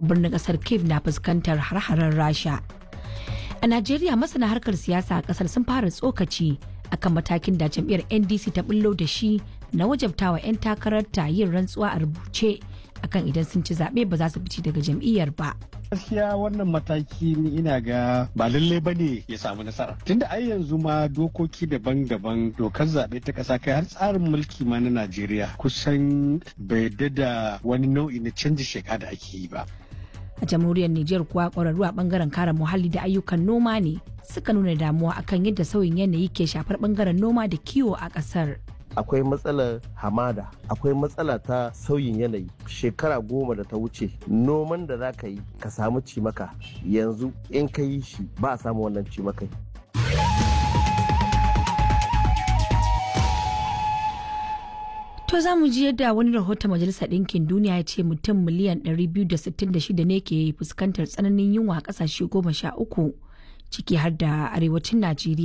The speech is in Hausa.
birnin kasar kiev na fuskantar har-haren rasha a najeriya masana harkar siyasa a kasar sun fara tsokaci akan matakin da jam'iyyar ndc ta bullo da shi na wajabtawa 'yan takararta yin rantsuwa a rubuce akan idan sun ci zaɓe ba za su fice daga jam'iyyar ba gaskiya wannan mataki ni ina ga ba lallai ba ne ya samu nasara tunda ai yanzu ma dokoki daban-daban dokar zaɓe ta ƙasa kai har tsarin mulki ma na najeriya kusan bai da wani nau'i na canji sheka da ake yi ba a jamhuriyar Nijar kuwa ƙwararru a bangaren kare muhalli da ayyukan noma ne suka nuna damuwa akan yadda sauyin yanayi ke shafar bangaren noma da kiwo a ƙasar. akwai matsalar hamada akwai matsala ta sauyin yanayi shekara goma da ta wuce noman da za ka yi ka samu cimaka yanzu in ka yi shi ba a samu wannan cimakai To za mu ji yadda wani rahoton Majalisar Ɗinkin Duniya ya ce mutum miliyan 266 ne ke fuskantar tsananin yunwa a ƙasashe goma sha uku ciki har da arewacin Najeriya.